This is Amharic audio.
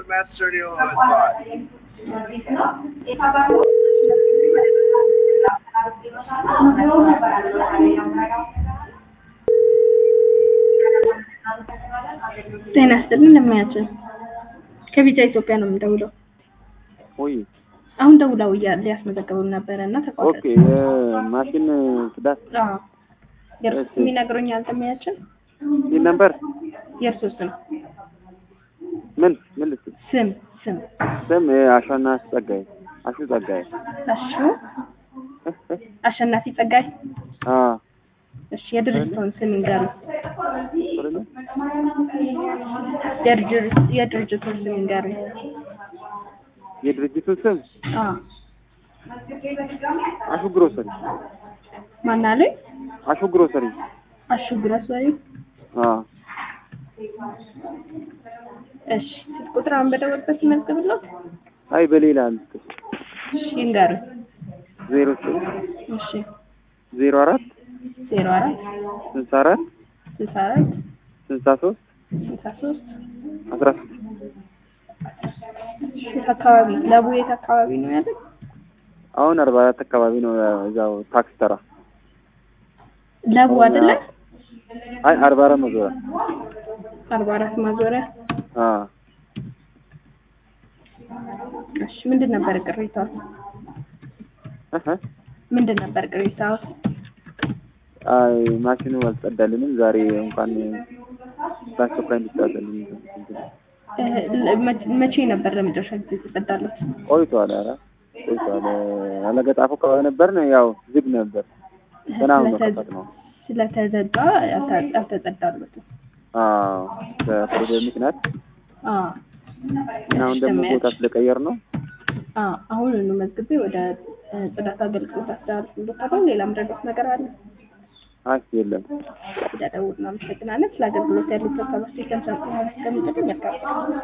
master deal on the spot. ጤና ይስጥልኝ እንደምናያቸው ከቢጫ ኢትዮጵያ ነው የምደውለው። ወይ አሁን ደውለው እያለ ያስመዘገቡን ነበረ እና ተቋረጠ። ኦኬ የማሽን ጽዳት አዎ የእርሱ እሺ። ስም ይነግሩኛል። እንደምናያቸው ይህ ነበር የእርሱ ስም ምን ምን ልትል ስም ስም ስም አሸና ጸጋይ አሹ ጸጋይ አሹ አሸናፊ ጸጋይ። አ እሺ የድርጅቱን ስም ይንገሩ። አይደለ የድርጅ- የድርጅቱን ስም ይንገሩ። የድርጅቱን ስም አዎ አሹ ግሮሰሪ ማን አለኝ? አሹ ግሮሰሪ አሹ ግሮሰሪ። አ እሺ ስልክ ቁጥር አሁን በደወልበት ይመዝግብልዎት። አይ በሌላ ልትል እሺ ይንገሩ። ዜሮ ስም እሺ ዜሮ አራት ዜሮ አራት ስልሳ አራት ስልሳ አራት ስልሳ ሶስት ስልሳ ሶስት አስራ ስድስት የት አካባቢ ለቡ የት አካባቢ ነው ያለው? አሁን አርባ አራት አካባቢ ነው እዛው ታክስ ተራ ለቡ አይደለ? አይ አርባ አራት መዞሪያ አርባ አራት ማዞሪያ። አ እሺ ምንድን ነበር ቅሬታው? እህ ምንድን ነበር ቅሬታው? አይ ማሽኑ አልጸዳልንም ዛሬ እንኳን በአስቸኳይ እንዲጻፈልኝ እ ለ- መ- መቼ ነበር ለመጨረሻ ጊዜ የተጸዳለት? ቆይቷል። ኧረ ቆይቷል። አለገጣፎ አካባቢ ነበርን። ያው ዝግ ነበር። ገና አሁን ስለተ- መከፈት ነው። ስለተዘጋ አልተ- አልተጸዳለትም። አዎ በፕሮግራም ምክንያት አዎ እና አሁን ደግሞ ቦታ ስለቀየር ነው። አዎ አሁን መዝግቤ ወደ እ፣ ጽዳት አገልግሎት አስተላልፍልዎታለሁ። ሌላ ምረዳት ነገር አለ? አይ የለም። ስለደውል እናመሰግናለን። ስለ አገልግሎት ያሉት ሀሳብ አስተያየት ከሚሰጡ መልካም